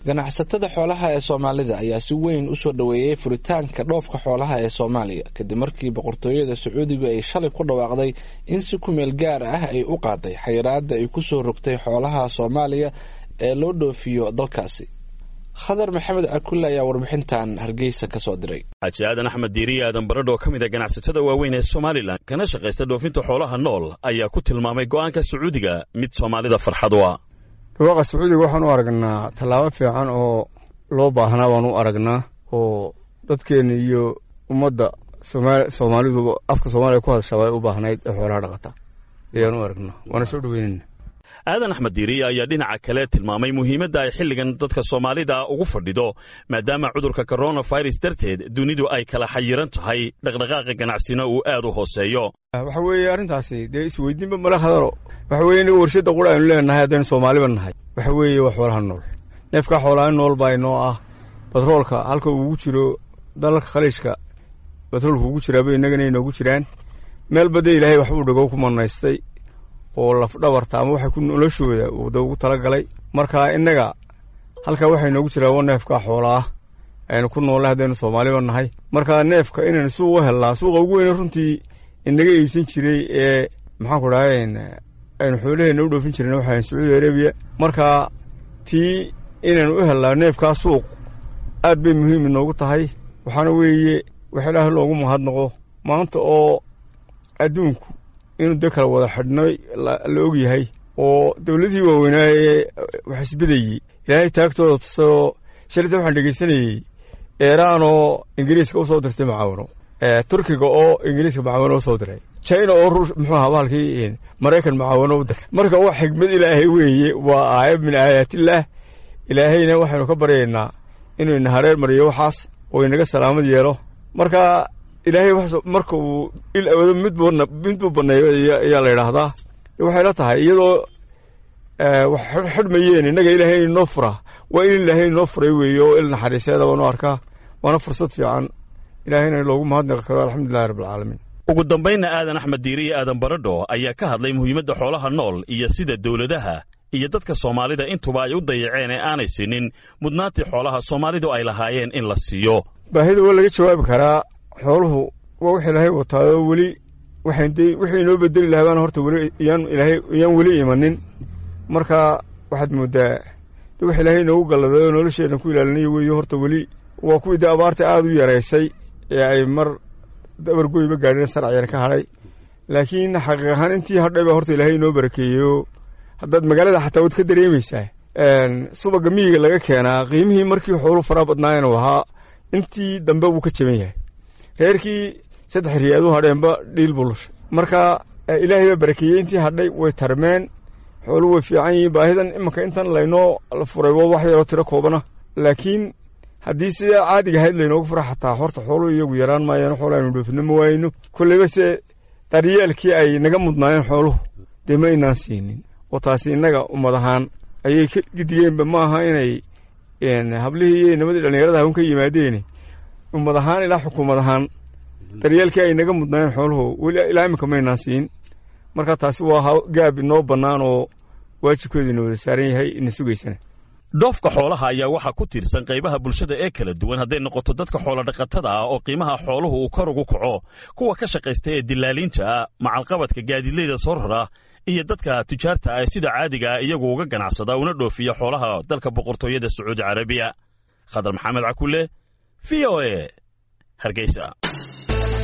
ganacsatada xoolaha ee soomaalida ayaa si weyn usoo dhoweeyey furitaanka dhoofka xoolaha ee soomaaliya kadib markii boqortooyada sacuudigu ay shalay ku dhawaaqday in si kumeel gaar ah ay u qaaday xayiraada ay kusoo rogtay xoolaha soomaaliya ee loo dhoofiyo dalkaasi khadar maxamed cakulle ayaa warbixintan hargeysa ka soo diray xaaji aadan axmed diiriye aadan baradho oo ka mid a ganacsatada waaweyn ee somalilan kana shaqaysta dhoofinta xoolaha nool ayaa ku tilmaamay go'aanka sacuudiga mid soomaalida farxad u ah dhawaaqa sacuudiga waxaan u aragnaa tallaabo fiican oo loo baahnaa baan u aragnaa oo dadkeenna iyo ummadda soomaalidu afka soomaaliya ku hadashaa way u baahnayd ee xoolaha dhaqata ayaan u aragnaa waana soo dhaweynayna aadan axmed diiriye ayaa dhinaca kale tilmaamay muhiimadda ay xilligan dadka soomaalida ugu fadhido maadaama cudurka coronavirus darteed dunidu ay kala xayiran tahay dhaqdhaqaaqa ganacsina uu aad u hooseeyo waxa weeye arrintaasi dee isweydiinba mala hadalo waxa weye inaga warshadda qura aynu leenahay haddaynu soomaaliba nahay waxa weeye waa xoolaha nool neefkaa xoolaha nool baa inoo ah batroolka halka ugu jiro dalalka khaliijka batroolka ugu jiraaba innagana inoogu jiraan meel badda ilaahay waxbuu dhagow ku manaystay oo lafdhabarta ama waxa noloshooda da ugu talagalay marka innaga halkaa waxaa inoogu jiraa wa neefkaa xoolaah aynu ku noolle haddaynu soomaaliba nahay marka neefka inaynu suuq u hellaa suuqa ugu weyne runtii inaga iibsan jiray ee maxaanku dhahay aynu xoolaheenna u dhoofin jireen waxaan sacuudi arabiya marka tii inaynu u hellaa neefkaa suuq aad bay muhiim inoogu tahay waxaana weeye wax ilaah loogu mahadnaqo maanta oo adduunku inuu de kala wada xidhnay la og yahay oo dowladihii waaweynaa ee wax isbedayey ilaahay taagtooda tusayoo shalita waxaan dhegeysanayey eeraan oo ingiriiska usoo dirtay macaawino turkiga oo ingiriiska macaawino usoo diray china oo muxuu ahaa bahalkii maraykan macaawino u diray marka wax xigmad ilaahay weeye waa aayad min aayaatillaah ilaahayna waxaynu ka baryaynaa inuu ina hareer mariyo waxaas oo inaga salaamad yeelo marka ilaahay marka uu il awado mid buu baneeyo ayaa la yidhaahdaa waxay la tahay iyadoo wax xidhmayeen innaga ilaahay inoo fura waa in ilaahay inoo furay weeye oo il naxariiseeda baanu arkaa waana fursad fiican ilaahayna loogu mahadnaqi karo alxamdulilahi rabbilcaalamiin ugu dambaynna aadan axmed diiriye aadan baradho ayaa ka hadlay muhiimadda xoolaha nool iyo sida dowladaha iyo dadka soomaalida intuba ay u dayaceen ee aanay siinin mudnaantii xoolaha soomaalidu ay lahaayeen in la siiyo baahida waa laga jawaabi karaa xooluhu waa wax ilaahay wataayoo weli wixii inoo bedeli lahaa baana horta weli iyaan weli imanin marka waxaad mooddaa de wax ilaahay inoogu galladay oo nolosheenna ku ilaalinayo weeye horta weli waa kuwii de abaarta aada u yaraysay ee ay mar dabargoyba gaadheen sarciyar ka hadhay laakiin xaqiiq ahaan intii hadhay baa horta ilaahay inoo barakeeyeyo haddaad magaalada xataa waad ka dareemaysaa subaga miyiga laga keenaa qiimihii markii xoolu faraa badnaayeen uu ahaa intii dambe wuu ka jaban yahay reerkii saddex riyaad u hadheenba dhiil buu lushay marka ilaahay baa barakeeyey intii hadhay way tarmeen xoolu way fiican yihiin baahidan imanka intan laynoo furay waa wax yaroo tiro koobana laakiin haddii sidaa caadiga ahayd laynoogu fura xataa horta xooluhu iyagu yaraan maayaan xoolo aynu dhoofino ma waayno kolleyba se daryeelkii ay naga mudnaayeen xooluhu dee ma inaan siinin oo taasi innaga ummad ahaan ayay ka gidigeenba ma aha inay hablihii iyo nimadii dhallinyarada hawn ka yimaadeene ummad ahaan ilaa xukuumad ahaan daryeelkii ay naga mudnaayeen xooluhu weli ilaa iminka maynaan siin marka taasi waa gaab inoo bannaan oo waajibkeedu ina wada saaran yahay ina sugaysana dhoofka xoolaha ayaa waxaa ku tiirsan qaybaha bulshada ee kala duwan hadday noqoto dadka xoolodhaqatada ah oo qiimaha xooluhu uu kor ugu kaco kuwa ka shaqaysta ee dilaaliinta ah macalqabadka gaadiidleyda soo rara iyo dadka tujaarta ah sida caadiga ah iyagu uga ganacsada una dhoofiya xoolaha dalka boqortooyada sacuudi carabiya khadar maxamed cakulle v o e hargeysa